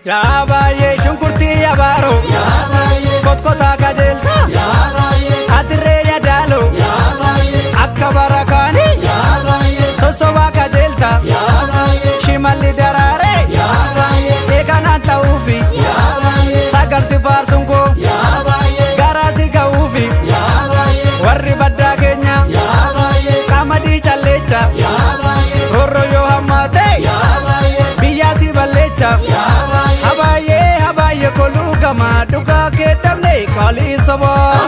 Yaa baay'ee shunkurtii yabaaroo kotkotaa qajeelta adirree yadaaloo akka barakaanii sosobaa qajeelta shimalli daraaree jeekanaan ta'uufi sagalsi faarsuun koo garaasi ga'uufi warri baddaa keenya qamadii calleecha horro yoo hammaate biyyaa si balleecha habaayee habaayee koluu gamaa dhugaa kee dhabne qaalii sobaa.